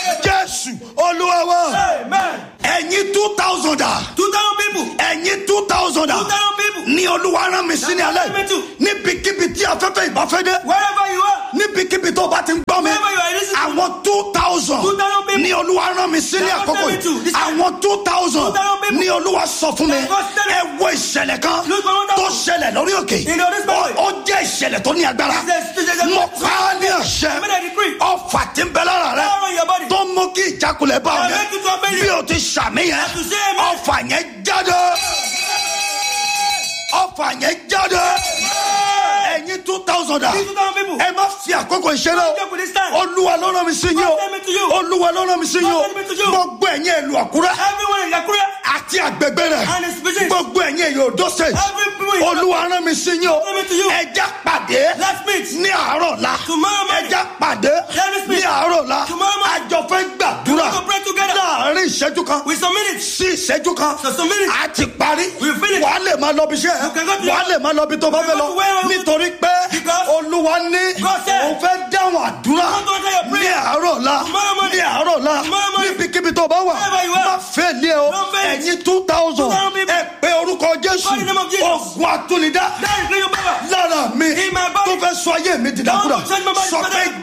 jésù olúwa wa Amen. ẹ̀yin two thousand a Two thousand people. ẹ̀yin two thousand a Two thousand people. ní olúwa rán mi sí ní alẹ́ Me too. níbikíbi tí afẹ́fẹ́ ìbáfẹ́ dé Wherever you are. níbikíbi tó bá ti ń gbọ́ mi Wherever you are listening. àwọn two thousand 2,000 people. ní olúwa rán mi sí ní That was àkókò me too. yìí This time. àwọn two thousand 2,000 people. ní olúwa sọ fún mi That was me. ẹ wo ìṣẹ̀lẹ̀ kan Look for one tó thousand. ṣẹlẹ̀ lórí òkè In the Holy Spirit. Ó- ó jẹ́ ìṣẹ̀lẹ̀ tó ní agbára It's a- it's a- mo pa á ní àṣẹ I made a decree. ọfà tí ń bẹ lára rẹ Power in your body. tó mú kí ìjákulẹ̀ bá ọ I yẹn make you to obey bí you. o ti ṣàmì yẹn to say amen. ọfà yẹn jáde ọfà yẹn jáde ẹ̀yin two thousand a Two thousand people. ẹ má fi àkókò ìṣeré Don't joke with this time. olúwa ló rán mi sí yín o God send me to you. olúwa ló rán mi sí yín o God send me to you. gbogbo ẹ̀yin ìlú àkúrẹ́ Everyone in Yakura. àti àgbègbè rẹ̀ And his vision. gbogbo ẹ̀yin èyí òdó state Every people in olúwa rán mi sí yín o send me to you. ẹja pàdé Let's meet. ní àárọ̀ la Tomorrow morning. ẹja pàdé Let us ní meet. àárọ̀ la Tomorrow morning. àjọ fẹ́ gbàdúrà We will pray together. láàrin ìṣẹ́jú kan With some minutes. sí ìṣẹ́jú kan So some minutes. a ti parí We finish. wàá lè máa lọ bí iṣẹ́ You can go to your- wàá lè máa lọ bí tó bá You fẹ́ can lọ go to where- nítorí pé Because olúwa ní God said- òun fẹ́ dáhùn àdúrà God don't hear your ní prayer. àárọ̀ la Tomorrow morning. ní àárọ̀ la Tomorrow morning. níbikíbi tó bá wà Wherever you are. má fẹ́ lé o Don't fail. ẹ̀yin two thousand 2,000 people. ẹ pé orúkọ jésù Call the name of Jesus. ogun àtúnidá That is your power. lára mi In my body. tó fẹ́ sọ ayé mi dìdàkudà Don't change my body sọ for pé that.